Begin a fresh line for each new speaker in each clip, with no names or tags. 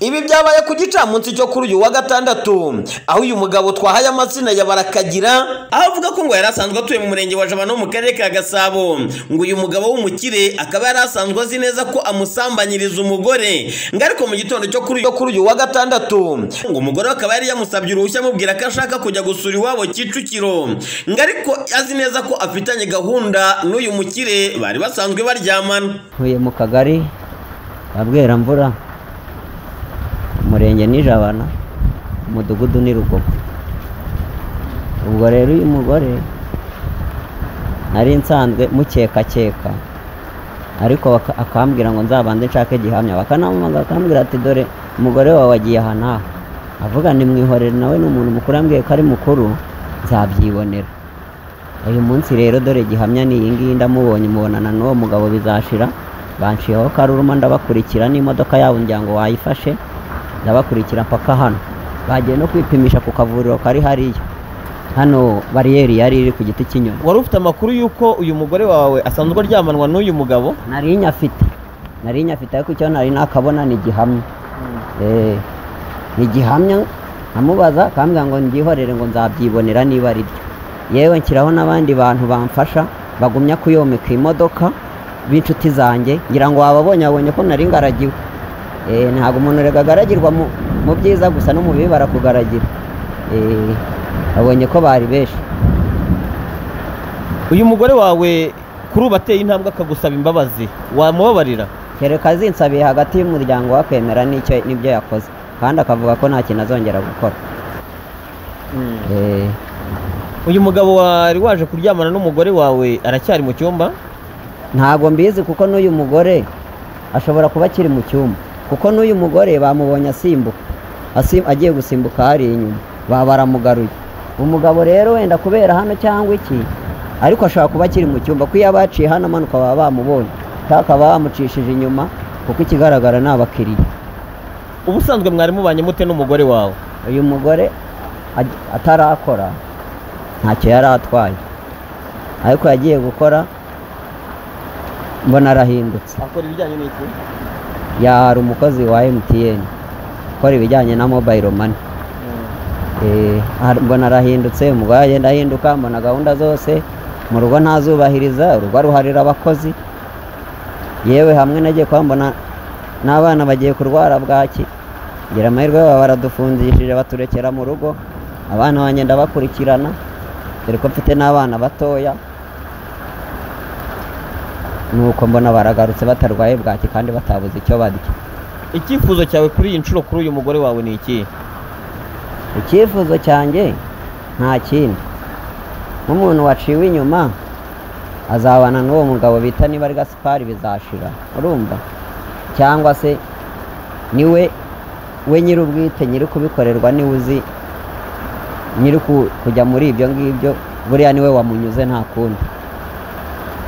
ibi byabaye ku gicamunsi cyo kuri uyu wa gatandatu aho uyu mugabo twahaye amazina ya barakagira aho avuga ko ngo yari asanzwe atuye mu murenge wa jabana wo mu karere ka gasabo ngo uyu mugabo w'umukire akaba yari asanzwe azi neza ko amusambanyiriza umugore ngo ariko mu gitondo cyo kuri cyo kuri uyu wa gatandatu ngo umugore we akaba yari yamusabye uruhushya amubwira ko ashaka kujya gusura iwabo kicukiro ngo ariko azi neza ko afitanye gahunda n'uyu mukire bari basanzwe baryamana
ntuye mu kagari ka bweramvura umurenge ni jabana umudugudu ni rugogo ubwo rero uyu mugore nari nsanzwe mukekakeka ariko baka- akambwira ngo nzabanze nshake gihamya bakanamamaza akambwira ati dore umugore wawe agiye aha n'aha avuga ni mwihorere nawe ni umuntu mukuru yambwiye ko ari mukuru nzabyibonera uyu munsi rero dore gihamya ni iyi ngiyi ndamubonye mubonana n'uwo mugabo bizashira banshiyeho karuruma ndabakurikira n'imodoka yabo ngira ngo wayifashe ndabakurikira mpaka hano bagiye no kwipimisha ku kavuriro kari hariya hano bariyeri yari iri ku giti cy'inyoni
wari ufite amakuru y'uko uyu mugore wawe asanzwe aryamanwa n'uyu mugabo
nari nyafite nari nyafite ariko icyo nari nakabona ni gihamya Eh, ni gihamya nkamubaza akambwira ngo mbyihorere ngo nzabyibonera niba ari byo yewe nshyiraho n'abandi bantu bamfasha bagumya kuyomeka imodoka b'inshuti zanjye ngira ngo wababonye wabonye ko nari ngaragiwe Eh, ntabwo umuntu rega agaragirwa mu mu byiza gusa no mu bibi barakugaragira Eh, babonye ko bari benshi
uyu mugore wawe kuri ubu ateye intambwe akagusaba imbabazi wamubabarira
kereka azinsabiye hagati y'umuryango we akemera n'icyo n'ibyo yakoze kandi akavuga ko nta kintu azongera gukora Eh,
uyu mugabo wari waje kuryamana n'umugore wawe aracyari mu cyumba
ntabwo mbizi kuko n'uyu mugore ashobora kuba akiri mu cyumba kuko n'uyu mugore bamubonye asimbuka asim- agiye gusimbuka hari inyuma ba baramugaruye umugabo rero wenda kubera hano cyangwa iki ariko ashobora kuba akiri mu cyumba ko iyo abaciye hano amanuka baba bamubonye cyangwa akaba bamucishije inyuma kuko ikigaragara ni abakiriya
ubusanzwe mwari mubanye mute n'umugore wawe
uyu mugore aj- atarakora ntacyo yari atwaye ariko yagiye gukora mbona arahindutse
akora ibijyanye n'iki
yari umukozi wa MTN ukora ibijyanye na mobile money Eh, ar- mbona arahindutse umugore agenda ahinduka mbona gahunda zose mu rugo ntazubahiriza urugo aruharira abakozi yewe hamwe nagiye kuba mbona n'abana bagiye kurwara bwaki ngira amahirwe baba baradufungishije baturekera mu rugo abana banjye ndabakurikirana dore ko mfite n'abana batoya nuko mbona baragarutse batarwaye bwaki kandi batabuze icyo barya
icyifuzo cyawe kuri iyi nshuro kuri uyu mugore wawe ni iki
icyifuzo cyanjye nta kindi nk'umuntu waciwe inyuma azabana n'uwo mugabo bita niba ari gasipari bizashira urumva cyangwa se niwe we nyir'ubwite nyiri kubikorerwa niwe uzi nyiri ku- kujya muri ibyo ngibyo buriya niwe wamunyuze nta kundi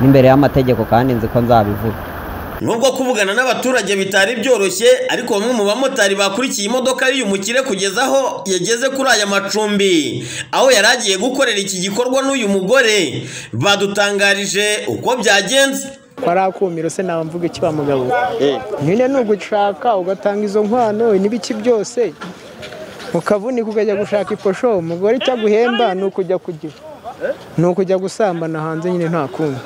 n'imbere y'amategeko kandi nzi ko nzabivuga
nubwo kuvugana n'abaturage bitari byoroshye ariko bamwe mu bamotari bakurikiye imodoka y'uyu mukire kugeza aho yageze kuri aya macumbi aho yari agiye gukorera iki gikorwa n'uyu mugore badutangarije uko byagenze
kariya kumiro se namvuga iki wa mugabo nyine ni ugushaka ugatanga izo nkwano n'ibiki byose ukavunika ukajya gushaka iposho umugore icyo aguhemba ni ukujya kugira ni ukujya gusambana hanze nyine nta kundi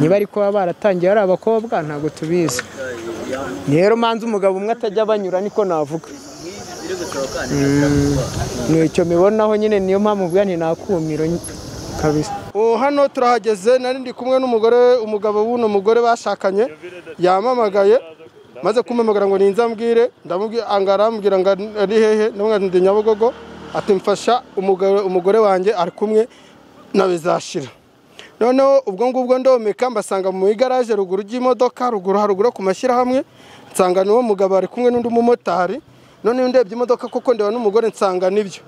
niba ariko baba baratangiye ari abakobwa ntabwo tubizi rero manza umugabo umwe atajya banyura niko navuga Mm, ni icyo mibonaho nyine niyo mpamvu ubwa ni nakumiro kabisa
ubu hano turahageze nari ndi kumwe n'umugore umugabo w'uno mugore bashakanye yamamagaye maze kumpamagara ngo ninze ambwire ndamubwira arambwira ngo ari hehe ndamubwira ngo ndi nyabugogo ati mfasha umugore- umugore wanjye ari kumwe na bizashira noneho ubwo ngubwo ndomeka mbasanga mu igaraje ruguru ry'imodoka ruguru haruguru ku mashyirahamwe nsanga n'uwo mugabo ari kumwe n'undi mumotari noneho ndebye imodoka kuko ndeba n'umugore nsanga nibyo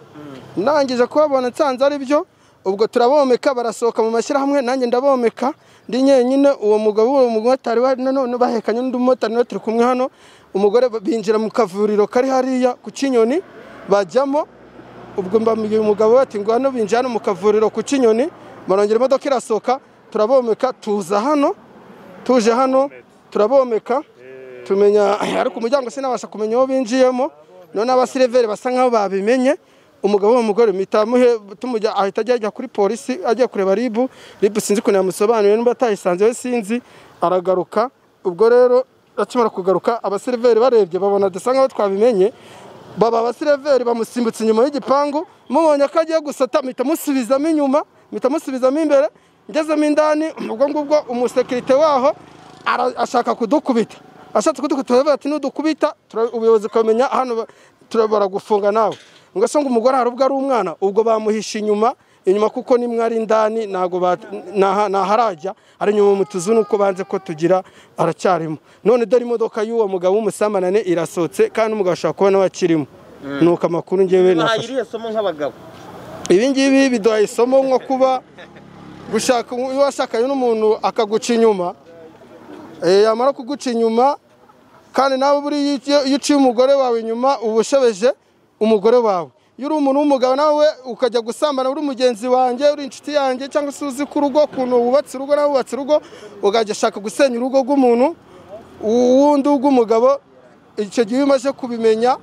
ndangije kubabona nsanze ari byo ubwo turabomeka barasohoka mu mashyirahamwe nanjye ndabomeka ndi nyenyine uwo mugabo uwo mumotari wa- nanone bahekanye n'undi mumotari nawe turi kumwe hano umugore binjira mu kavuriro kari hariya ku kinyoni bajyamo ubwo mbabwiye umugabo we ati ngo hano binjira hano mu kavuriro ku kinyoni barongera imodoka irasohoka turabomeka tuza hano tuje hano turabomeka tumenya ariko umuryango sinabasha kumenya uwo binjiyemo none abasireveri basa nk'aho babimenye umugabo w'umugore mitamuhe tumujya ahita ajya ajya kuri polisi ajya kureba ribu ribu sinzi ukuntu yamusobanuriye niba atayisanze we sinzi aragaruka ubwo rero akimara kugaruka abasireveri barebye babona dusa nk'aho twabimenye baba abasireveri bamusimbutse inyuma y'igipangu mubonye ko agiye gusata mpita musubizamo inyuma mpita musubizamo imbere ngezemo indani ubwo ngubwo umusekirite waho ara- ashaka kudukubita ashatse kudukubita aravuga ati nudukubita tura- ubuyobozi bukamenya hano ba- tura- baragufunga nawe ngo se ngo umugore hari ubwo ari umwana ubwo bamuhishe inyuma inyuma kuko nimwe ari indani ntago ba- ntaha- ntaharajya ari inyuma mu tuzu nuko banze ko tugira aracyarimo none dore imodoka y'uwo mugabo w'umusamanane irasohotse kandi umugabo ashobora kuba nawe akirimo nuko amakuru ngewe nafashe
iriya somo nk'abagabo
ibi ngibi biduha isomo nko kuba gushaka iyo washakanye n'umuntu akaguca inyuma eh, yamara kuguca inyuma kandi nawe buriya iyo- iyo uciye umugore wawe inyuma uba ushebeje umugore wawe iyo uri umuntu w'umugabo nawe ukajya gusambana uri mugenzi wanjye uri inshuti yanjye cyangwa se uzi ko urugo ukuntu wubatse urugo nawe wubatse urugo ukajya ashaka gusenya urugo rw'umuntu uwundi w'umugabo icyo gihe iyo umaze kubimenya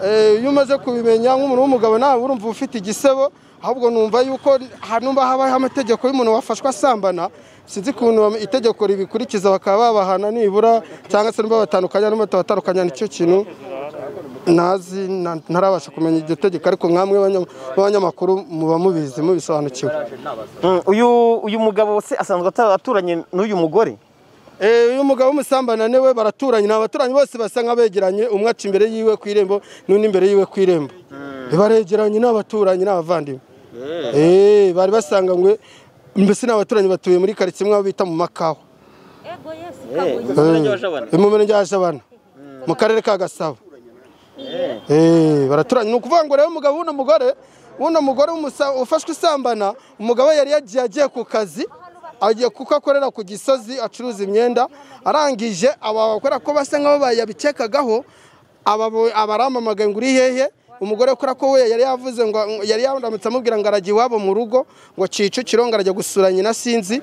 Eh, iyo umaze kubimenya nk'umuntu w'umugabo nawe urumva uba ufite igisebo ahubwo numva yuko hanumva habaho amategeko y'umuntu wafashwe asambana sinzi ukuntu bam- itegeko ribikurikiza bakaba babahana nibura cyangwa se niba batandukanya niba batabatandukanya nicyo kintu ntazi na- ntarabasha kumenya iryo tegeko ariko nkamwe b'abanya- b'abanyamakuru muba mubizi mubisobanukiwe
uyu uyu mugabo se asanzwe ata- aturanye n'uyu mugore
Eh, uyu mugabo w'umusambanane we baraturanye ni abaturanyi bose basa nk'abegeranye umwe aca imbere yiwe ku irembo n'undi imbere yiwe ku irembo baregeranye ni abaturanyi ni abavandimwe Eh, bari basanganywe mbese ni abaturanyi batuye muri karitsiye imwe aho bita mu makawa
Murenge wa Jabana.
Eh, mu murenge wa jabana mu karere ka gasabo Eh, baraturanye ni ukuvuga ngo rero umugabo w'uno mugore w'uno mugore w'umusa- ufashwe isambana umugabo we yari yagiye agiye ku kazi agiye kuko akorera ku gisozi acuruza imyenda arangije aba bakora ko basa nk'aho yabikekagaho abaramamagaye ngo uri hehe umugore kora ko we yari yavuze ngo yari yandamutse amubwira ngo arajya iwabo mu rugo ngo Kicukiro ngo arajya gusura nyina sinzi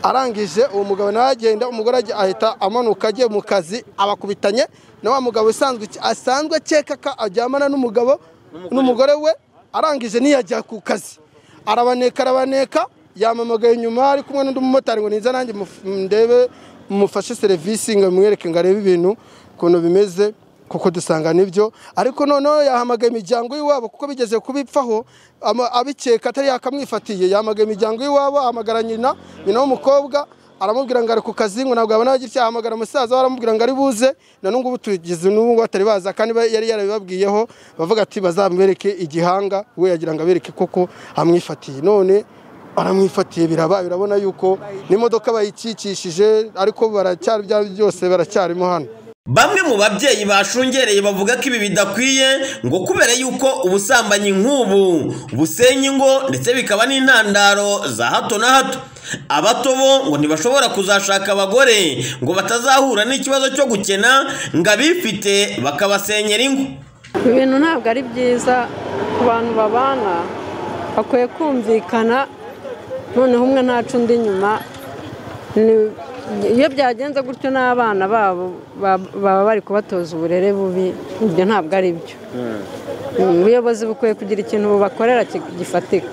arangije uwo mugabo nawe agenda umugore ajya- ahita amanuka agiye mu kazi abakubitanye na wa mugabo usanzwe asanzwe akeka ko aryamana n'umugabo n'umugore we arangije ntiyajya ku kazi arabaneka arabaneka yamamagaye inyuma ari kumwe n'undi mumotari ngo niza nanjye muf- ndebe mufashe serivisi ngo mwereke ngo arebe ibintu ukuntu bimeze kuko dusanga nibyo ariko noneho yahamagaye imiryango y'iwabo kuko bigeze kubipfaho ama- abikeka atari yakamwifatiye yahamagaye imiryango y'iwabo ahamagara nyina nyina w'umukobwa aramubwira ngo ari ku kazi ngo ntabwo abona gitya ahamagara musaza we aramubwira ngo ari buze na n'ubu ngubu tugeze n'ubu ngubu atari baza kandi ba- yari yarabibabwiyeho bavuga ati bazamwereke igihanga we yagira ngo abereke koko amwifatiye none aramwifatiye biraba birabona yuko n'imodoka bayikikishije ariko baracyari bya byose baracyarimo hano
Bamwe mu babyeyi bashungereye bavuga ko ibi bidakwiye ngo kubera yuko ubusambanyi nk'ubu busenya ingo ndetse bikaba n'intandaro za hato na hato abato bo ngo ntibashobora kuzashaka abagore ngo batazahura n'ikibazo cyo gukena ngo abifite bakabasenyera ingo
ibi bintu ntabwo ari byiza ku bantu babana bakwiye kumvikana noneho umwe ntaca undi inyuma Ni- iyo byagenze gutyo n'abana babo ba- baba bari kubatoza uburere bubi ibyo ntabwo ari byo ubuyobozi bukwiye kugira ikintu bubakorera ki- gifatika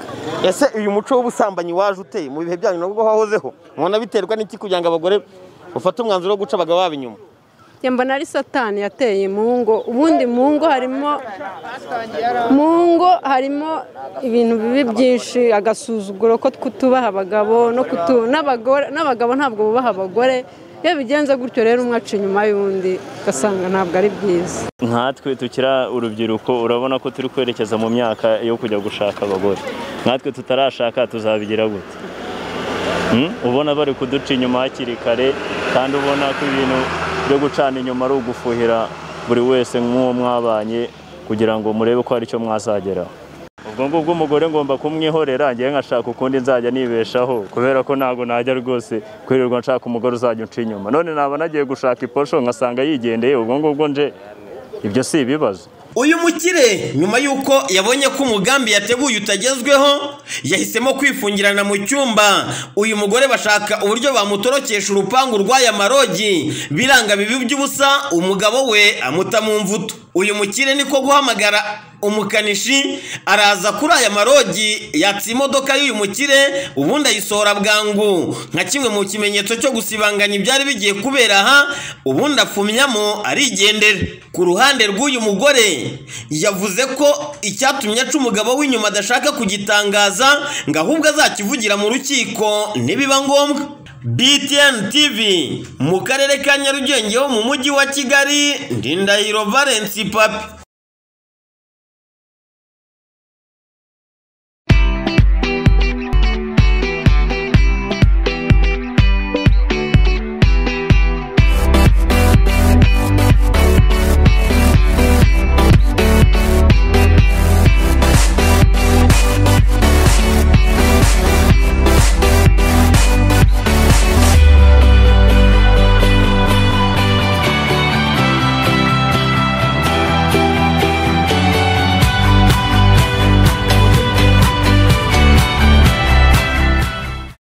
ese uyu muco w'ubusambanyi waje uteye mu bihe byanyu nabwo wahozeho mubona biterwa n'iki kugira ngo abagore bafate umwanzuro wo guca abagabo babo inyuma
njye mbona ari satani yateye mu ngo ubundi mu ngo harimo mu ngo harimo ibintu bibi byinshi agasuzuguro ko tubaha abagabo no kutu- n'abagore n'abagabo ntabwo bubaha abagore iyo bigenze gutyo rero umwe aca inyuma y'undi ugasanga ntabwo ari byiza
nkatwe tukira urubyiruko urabona ko turi kwerekeza mu myaka yo kujya gushaka abagore nkatwe tutarashaka tuzabigira gute Hmm? ubona bari kuduca inyuma hakiri kare kandi ubona ko ibintu byo gucana inyuma ari ugufuhira buri wese nk'uwo mwabanye kugira ngo murebe ko hari icyo mwazageraho ubwo ngubwo umugore ngomba kumwihorera ngewe nkashaka ukundi nzajya nibeshaho kubera ko ntabwo najya rwose kwirirwa nshaka umugore uzajya unca inyuma none naba nagiye gushaka iposho nkasanga yigendeye ubwo ngubwo nje ibyo si ibibazo
uyu mukire nyuma y'uko yabonye ko umugambi yateguye utagezweho yahisemo kwifungirana mu cyumba uyu mugore bashaka uburyo bamutorokesha urupangu rw'aya marogi biranga bibi by'ubusa umugabo we amuta mu mvuto uyu mukire niko guhamagara umukanishi araza kuri aya marogi yatsa imodoka y'uyu mukire ubundi ayisohora bwangu nka kimwe mu kimenyetso cyo gusibanganya ibyari bigiye kubera aha ubundi afumyamo arigendera ku ruhande rw'uyu mugore yavuze ko icyatumye aca umugabo w'inyuma adashaka kugitangaza ngo ahubwo azakivugira mu rukiko nibiba ngombwa BTN TV mu karere ka Nyarugenge ho mu mujyi wa Kigali Ndindahiro Valence Papi